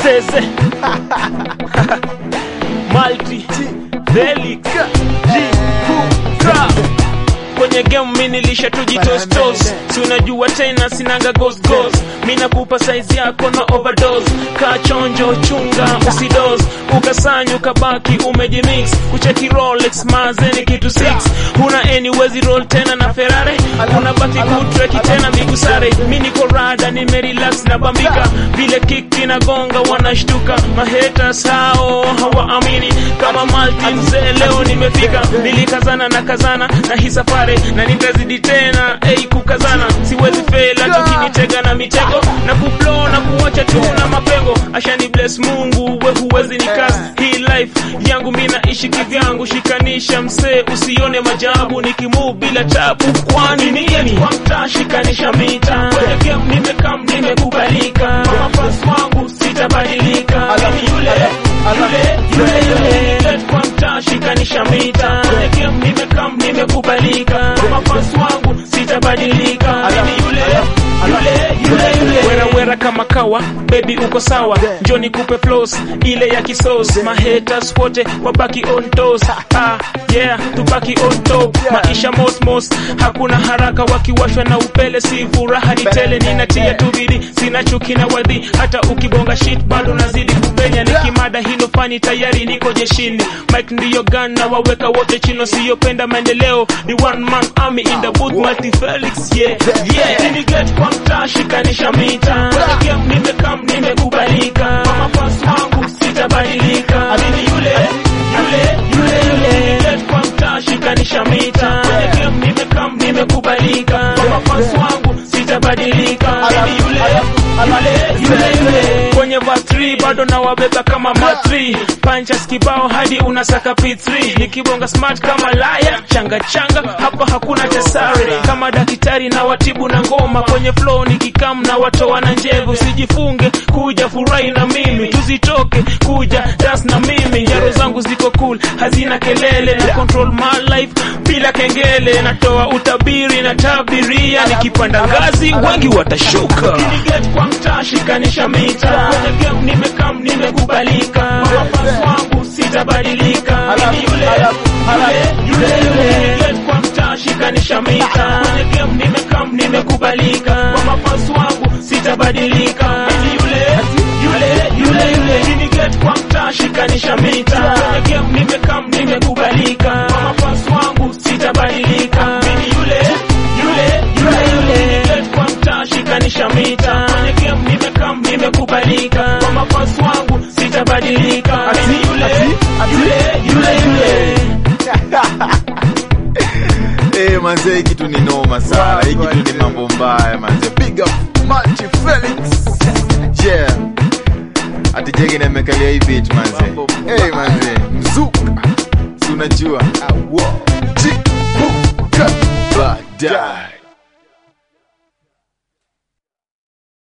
Zeze Malti Felix G Kukra kwenye game mi nilisha tujitostos si unajua tena sinanga ghost ghost mi nakupa size yako na overdose kaa chonjo chunga usidos ukasanya ukabaki umejimix kucheki rolex mazeni kitu 6 huna anyways roll tena na ferrari unabaki kutreki tena migusare mi niko rada nimerelax na bambika vile kick inagonga wanashtuka mahaters hao hawaamini kama malti mzee leo nimefika nilikazana na kazana na hii safari na nitazidi tena ei kukazana siwezi fela tukinitega na mitego na kuplo na kuwacha tu na mapengo ashani bless mungu we huwezi nikas hii life yangu mi naishi kivyangu shikanisha msee usione majabu nikimove bila tabu kwani nini kwa mtaa shikanisha mita kwenye game nimekam nimekubalika mafasi wangu sitabadilika Mimi yule yule yule yule Let kwa mtaa shikanisha mita kwenye game nimekam nimekubalika mafasi wangu sitabadilika Mimi yule yule yule yule wera wera kama kawa baby uko sawa njoni kupe flows ile ya kisos mahaters wote wabaki on toes ah yeah tubaki on top maisha mos mos hakuna haraka wakiwashwa na upele si furaha ni tele ninatia tu bidii sina chuki na wadhi hata ukibonga shit bado nazidi kupenya nikimada hilo fani tayari niko jeshini mike ndiyo gun na waweka wote chino siyopenda maendeleo ni one man army in the booth multi felix yeah yeah Nini get kwa mtaa shikanisha mita Kwenye game nimekam nimekubalika kwa mafasi wangu sitabadilika mimi yule yule yule yule Nini get kwa mtaa shikanisha mita Kwenye game nimekam nimekubalika kwa mafasi wangu sitabadilika mimi yule yule yule yule kwenye vatri bado nawabeba kama matri panchas kibao hadi unasaka p3 nikibonga smart kama laya changa changa hapa hakuna tesare kama daktari na watibu na ngoma kwenye flow nikikam na watoa na njevu sijifunge kuja furahi na mimi tuzitoke kuja das na mimi jaro zangu ziko cool hazina kelele na control my life bila kengele natoa utabiri na tabiria nikipanda ngazi wengi watashuka Get kwa mtaa shikanisha mita kwenye game nimekam nimekubalika mafasi wangu sitabadilika mimi yule yule yule yule Get kwa mtaa shikanisha mita kwenye game nimekam nimekubalika kwa mafasi wangu sitabadilika mimi yule yule yule yule Nini get kwa mtaa shikanisha mita kwenye game nimekam nimekubalika kwa mafasi wangu sitabadilika mimi yule yule yule yule Nini get kwa mtaa shikanisha mita kwenye game nimekam nimekubalika kwa mafasi wangu sitabadilika mimi yule yule yule yule Eh, manze hii kitu ni noma sana. Hii kitu ni mambo mbaya manze. Big up Multi Felix. Yeah. Ati jege na mekalia hii beat manze. Eh, manze. Mzuka. Si unajua. Chipuka. Baadaye.